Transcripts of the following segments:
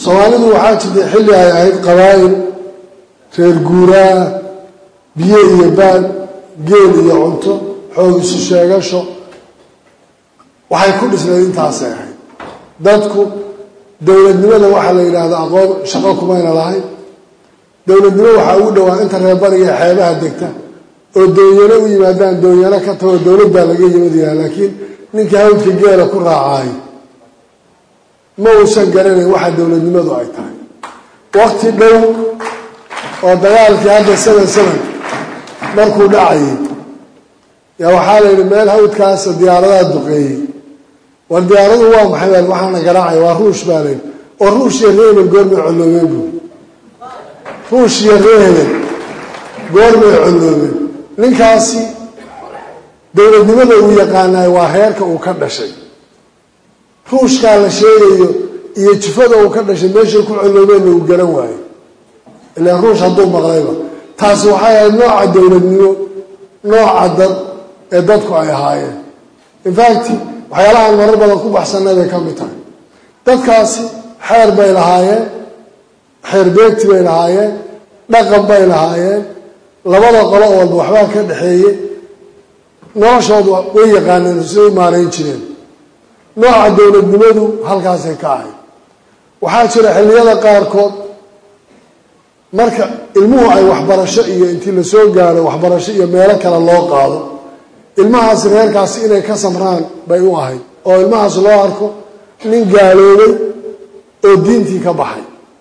soomaalidu waxaa jirtay xilli ay ahayd qabaa'il reer guuraa biyo iyo baad geel iyo cunto xoog isu sheegasho waxay ku dhisnayd intaasay ahayd dadku dowladnimada waxaa la yidhaahdaa aqoon shaqo kumayna lahayn dowladnimo waxaa ugu dhowaa inta reerbariga xeebaha degta oo doonyano u yimaadaan doonyano ka tagoo dowlad baa laga yimid yaha laakiin ninkii hawdka geela ku raacaayo ma uusan garanayn waxa dowladnimadu ay tahay waqti dhow oo dagaalkii hadda seven seven markuu dhacayay yaa waxaa la yidhi meel hawdkaasa diyaaradaha duqeeyey war diyaaradu waa maxay baa waxaana garaacaya waa ruush baa la yidhi oo ruush iyo reebel goormay colloobeen buui ruush iyo reebel goormay colloobeen ninkaasi dowladnimada uu yaqaanaay waa heerka uu ka dhashay ruushkaa la sheegayo iyo jufada uu ka dhashay meeshay ku colloobeenna uu garan waayo ilaa ruush hadduu maqlayba taasi waxay ahayd nooca dowladnimo nooca dad ee dadku ay ahaayeen infact waxyaalahaan marar badan ku baxsanay bay ka mid tahay dadkaasi xeer bay lahaayeen xeer beegti bay lahaayeen dhaqan bay lahaayeen labada qolo oo walba waxbaa ka dhexeeye noloshoodu way yaqaaneen siday u maarayn jireen nooca dowladnimadu halkaasay ka ahayd waxaa jira xilliyada qaarkood marka ilmuhu ay waxbarasho iyo intii lasoo gaaro waxbarasho iyo meelo kale loo qaado ilmahaasi reerkaasi inay ka samraan bay u ahayd oo ilmahaas loo arko nin gaaloobay oo diintii ka baxay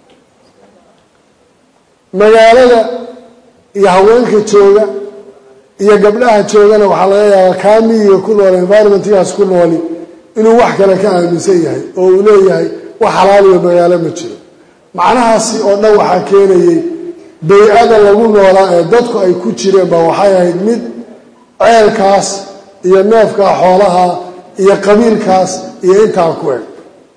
magaalada iyo haweenka jooga iyo gabdhaha joogana waxaa laga yaabaa kaamiyiga ku nool environmentgaas ku nooli inuu wax kale ka aaminsan yahay oo uu leeyahay wax xalaaliyo magaalo ma jiro macnahaasi oo dhan waxaa keenayay bay-ada lagu noolaa ee dadku ay ku jireen ba waxay ahayd mid ceelkaas iyo neefkaa xoolaha iyo qabiilkaas iyo intaa ku eg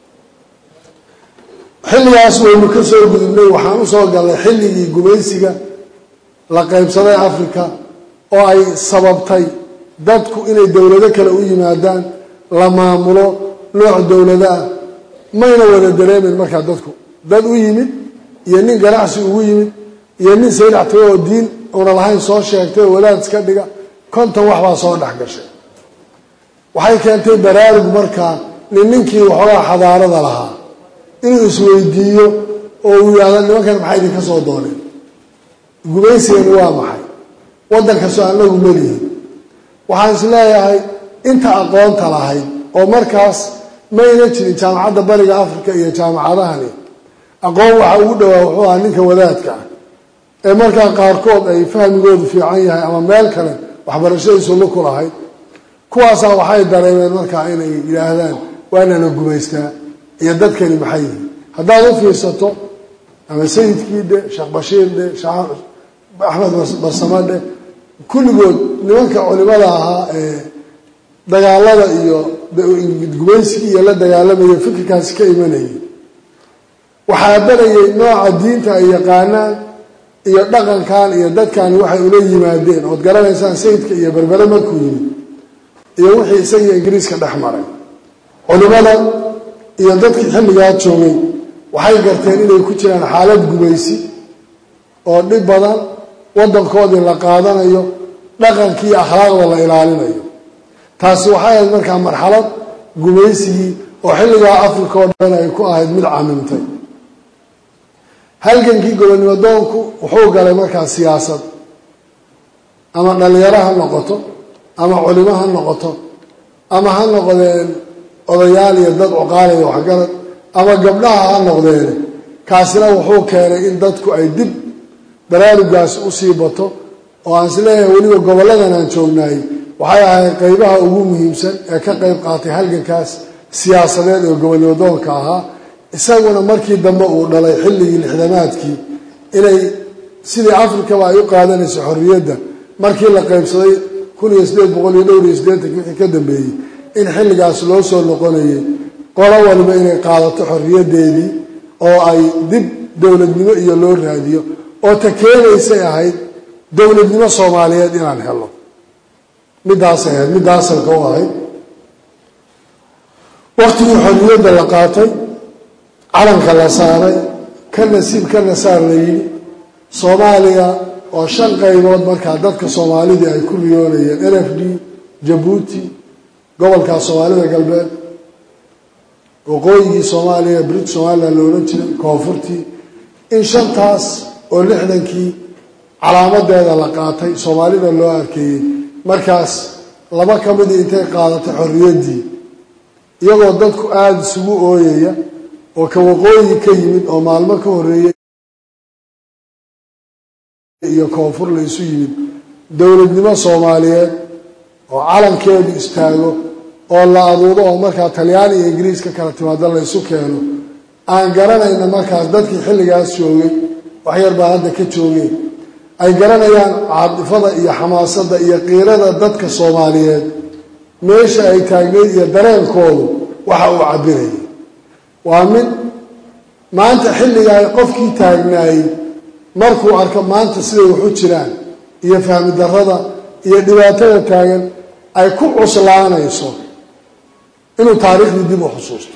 xilligaas waynu ka soo gudubnay waxaan usoo galnay xilligii gumaysiga la qaybsaday africa oo ay sababtay dadku inay dowlado kale u yimaadaan la maamulo nooc dowlado ah mayna wada dareemen markaa dadku dad u yimid iyo nin ganacsi ugu yimid iyo nin saylactago oo diin una lahayn soo sheegtay oo wadaad iska dhiga konton wax baa soo dhex gashay waxay keentay baraarug markaa nin ninkii waxoogaa xadaarada lahaa inuu isweydiiyo oo uu yidhahdo nimankan maxay idinka soo dooneen gumaysigani waa maxay waddankasoo anagu melihin waxaan is leeyahay inta aqoonta lahayd oo markaas mayna jirin jaamacadda bariga africa iyo jaamacadahani aqoon waxa ugu dhowaa wuxuu ahaa ninka wadaadka ah ee markaa qaarkood ay fahmigoodu fiican yahay ama meel kale waxbarashadiisu luku lahayd kuwaasaa waxay dareemeen markaa inay yidhaahdaan waanana gumaystaa iyo dadkani maxay yihiin haddaad u fiirsato ama sayidkii dhe sheekh bashiir dhe axmed barsamo dhe kulligood nimanka culimada ahaa ee dagaalada iyo gumaysigii iyo la dagaalamaya fikirkaasi ka imanayay waxaa barayay nooca diinta ay yaqaanaan iyo dhaqankan iyo dadkani waxay ula yimaadeen ood garanaysaan sayidka iyo berbere markuu yimid iyo wixii isagiio ingiriiska dhex maray culimada iyo dadkii xilligaa joogay waxay garteen inay ku jiraan xaalad gumaysi oo dhib badan waddankoodii la qaadanayo dhaqankii iyo akhlaaqda la ilaalinayo taasi waxay ahayd markaa marxalad gumaysigii oo xilligaa africa oo dhan ay ku ahayd mid camimtay halgankii gobonnimo doonku wuxuu galay markaa siyaasad ama dhalinyaro ha noqoto ama culimo ha noqoto ama ha noqdeen odayaal iyo dad cuqaalaya waxgarad ama gabdhaha ha noqdeen kaasina wuxuu keenay in dadku ay dib baraarugaas usii bato oo aan isleeyahay weliba gobolladan aan joognaayey waxay ahayd qeybaha ugu muhiimsan ee ka qeyb qaatay halgankaas siyaasadeed ee gobonnimo doonka ahaa isaguna markii dambe uu dhalay xilligii lixdamaadkii inay sidii afrikaba ay u qaadanayso xorriyadda markii la qeybsaday kun iyo sideed boqol iyo dhowr iyo siddeetanki wixii ka dambeeyey in xilligaas loo soo noqonayay qolo waliba inay qaadato xorriyaddeedii oo ay dib dowladnimo iyo loo raadiyo oo ta keenaysay ahayd dowladnimo soomaaliyeed inaan helo middaasay ahayd middaasalka u ahayd waktigii xorriyadda la qaatay calanka la saaray ka nasiib ka nasaar la yidhi soomaaliya oo shan qaybood markaa dadka soomaalidii ay ku riyoonayeen n f d jabuuti gobolkaa soomaalida galbeed waqooyigii soomaaliya brit somalilan la odhan jiray koonfurtii in shantaas oo lixdankii calaamadeeda la qaatay soomaalida loo arkeeyey markaas laba ka midii intay qaadatay xorriyaddii iyagoo dadku aada isugu ooyaya oo ka waqooyi ka yimid oo maalmo ka horreeyey iyo koonfur la isu yimid dowladnimo soomaaliyeed oo calankeedu istaago oo la aduudo oo markaa talyaani iyo ingiriis ka kala timaado la ysu keeno aan garanayna markaas dadkii xilligaas joogay waxyar baa hadda ka joogeen ay garanayaan caadifada iyo xamaasadda iyo qiirada dadka soomaaliyeed meesha ay taagneyd iyo dareenkoodu waxa uu cabirayay waa mid maanta xilligaa qofkii taagnaayey markuu arko maanta siday waxu jiraan iyo fahmi darrada iyo dhibaatada taagan ay ku cuslaanayso inuu taariikhdii dib u xusuusto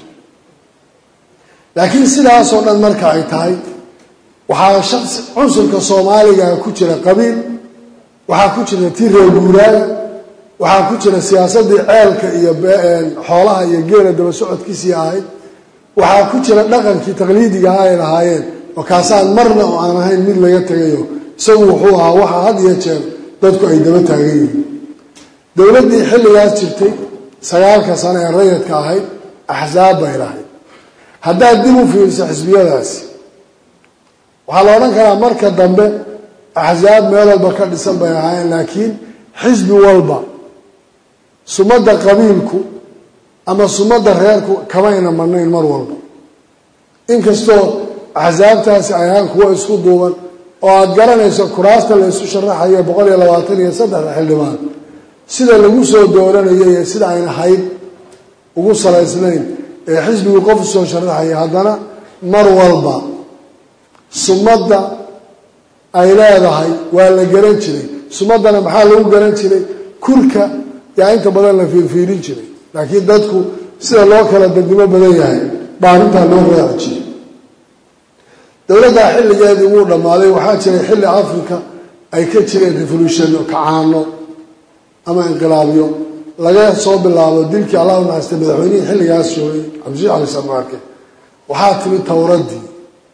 laakiin sidaasoo dhan marka ay tahay waxaa shaqsi cunsurka soomaaliga ku jira qabiil waxaa ku jira tii reer guuraaga waxaa ku jira siyaasaddii ceelka iyo xoolaha iyo geela daba socodkiisii ahayd waxaa ku jira dhaqankii taqliidiga ah ay lahaayeen oo kaasaan marna oo aan ahayn mid laga tegayo isagu wuxuu ahaa waxa had iyo jeer dadku ay daba taagan yihiin dowladdii xilligaas jirtay sagaalka sano ee rayadka ahayd axsaab bay lahayd haddaad dib u fiiriso xisbiyadaasi waxaa la odhan karaa marka dambe axsaab meel walba ka dhisan bay ahaayeen laakiin xisbi walba sumadda qabiilku ama sumadda reerku kamayna marnayn mar walba inkastoo axsaabtaasi ay ahaan kuwo isku duuban oo aada garanayso kuraasta la isu sharaxayo boqol iyo labaatan iyo saddexda xildhibaan sida lagu soo dooranayo iyo sida ayna hayd ugu salaysnayn ee xisbigu qof usoo sharaxaya haddana mar walba sumadda ay leedahay waa la garan jiray sumaddana maxaa lagu garan jiray kulka yaa inta badan la fiirfiirin jiray laakiin dadku sida loo kala dadnimo badan yahay baa arrintaa loo raaci jiray dowladdaa xilligeedii wuu dhammaaday waxaa jiray xilli africa ay ka jireen revolutionno kacaano ama inqilaabyo laga soo bilaabo dilkii allah u naxaystay madaxweynihii xilligaas joogay cabdishiix cali sarmaarke waxaa timi towraddii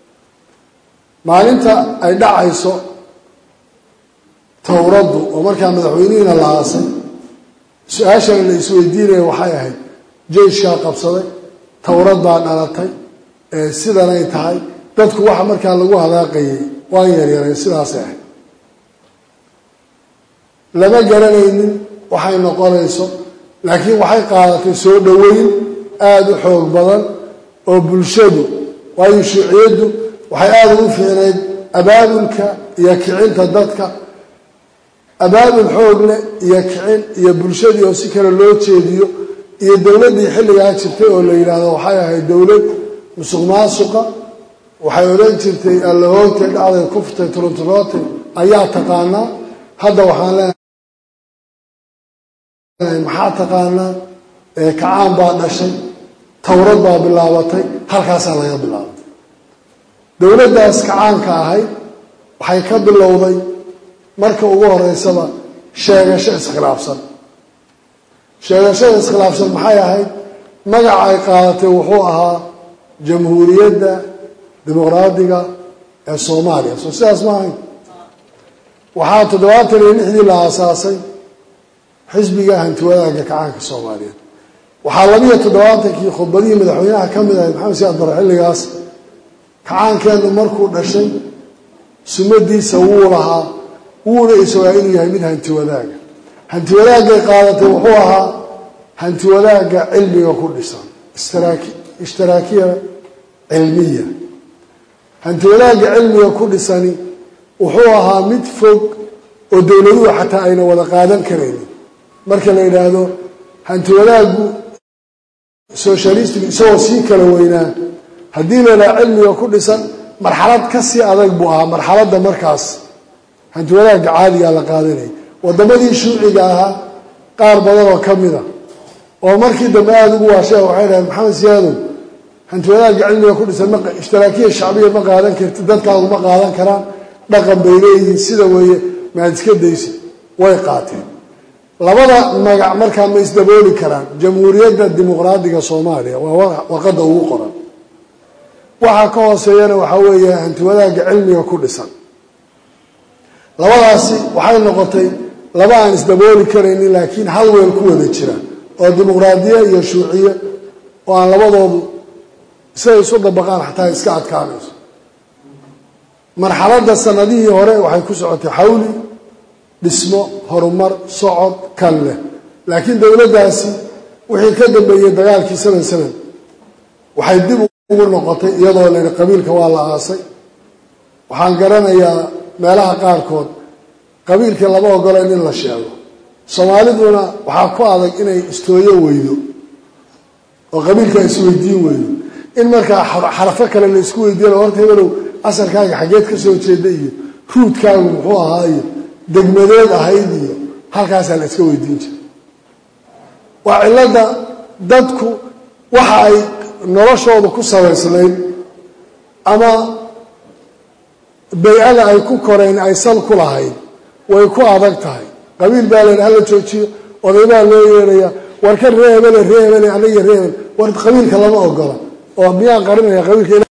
maalinta ay dhacayso towraddu oo markaa madaxweynihiina la aasay su-aashana la isweydiinaya waxay ahayd jeyshkaa qabsaday towrad baa dhalatay sidanay tahay dadku waxa markaa lagu hadaaqayay waan yaryaray sidaasay ahayd lama garanaynin waxay noqonayso laakiin waxay qaadatay soo dhoweyn aada u xoog badan oo bulshadu waayo shuuciyaddu waxay aada ugu fiicnayd abaabulka iyo kicinta dadka abaabul xoog leh iyo kicin iyo bulshadii oo si kale loo jeediyo iyo dowladdii xilligaa jirtay oo la yidhaahdo waxay ahayd dowlad musuq maasuqa waxay odhan jirtay allahoogtay dhacday kuftay turunturootay ayaa taqaanaa hadda waxaan leenahay maxaa taqaanaa kacaan baa dhashay towrad baa bilaabatay halkaasaa laga bilaabay dowladdaas kacaanka ahayd waxay ka bilowday marka ugu horeysaba sheegasho iskhilaafsan sheegashada iskhilaafsan maxay ahayd magaca ay qaadatay wuxuu ahaa jamhuuriyadda dimuqraadiga ee soomaaliya soo sidaas ma ahayn waxaa toddobaatan iyo lixdii la aasaasay xisbiga hantiwadaaga kacaanka soomaaliyeed waxaa labiyo toddobaatankii khudbadihii madaxweynaha ka mid ahayd maxamed siyaad bare xilligaas kacaankeennu markuu dhashay sumadiisa wuu lahaa wuuna isagaa inuu yahay mid hanti wadaaga hanti wadaagay qaadatay wuxuu ahaa hanti wadaagga cilmiga ku dhisan ishtiraakiya cilmiya hanti wadaagga cilmiga ku dhisani wuxuu ahaa mid fog oo dowladuhu xataa ayna wada qaadan karaynin marka la yidhaahdo hanti wadaaggu socialistigu isagoo sii kala weynaa haddii la yidhaha cilmiga ku dhisan marxalad ka sii adag buu ahaa marxaladda markaas hanti wadaagga caadigaa la qaadanayay waddamadii shuuciga ahaa qaar badan oo ka mid a oo markii dambe aada ugu waasheen waxay dhaheen maxamed siyaadow hanti wadaagga cilmiga ku dhisan ishtiraakiya shacbiya ma qaadan karti dadkaagu ma qaadan karaan dhaqan bay leeyihiin sida weeye maad iska daysa way qaateen labada magac markaa ma isdabooli karaan jamhuuriyadda dimuqraadiga soomaaliya waa warqadda ugu qoran waxaa ka hooseeyana waxaa weeye hanti wadaagga cilmiga ku dhisan labadaasi waxay noqotay laba aan isdabooli karaynin laakiin hal weel ku wada jira oo dimuqraadiye iyo shuuciye oo aan labadoodu siday isu dabaqaan xataa iska adkaanayso marxaladda sanadihii hore waxay ku socotay xawli dhismo horumar socod kan leh laakiin dowladdaasi wixii ka dambeeyey dagaalkii saban saban waxay dib ugu noqotay iyadoo layihi qabiilka waa la aasay waxaan garanayaa meelaha qaarkood qabiilkii lama ogola in la sheego soomaaliduna waxaa ku adag inay istooyo weydo oo qabiilka isweydiin weydo in markaa xarafo kale la isku weydiiya horta hebelow asalkaaga xaggeed ka soo jeeda iyo ruudkaagu muxuu ahaa iyo degmadeed ahayd iyo halkaasaa la iska weydiin jira waa cilladda dadku waxa ay noloshooda ku sabaysnayd ama bay-ada ay ku koreen ay sal ku lahayd way ku adag tahay qabiil baa la hala joojiyo odaybaa loo yeeraya war ka ree hebele ree hebele aniga ree hebel war qabiilka lama ogola oo miyaan qarinaya qabiilka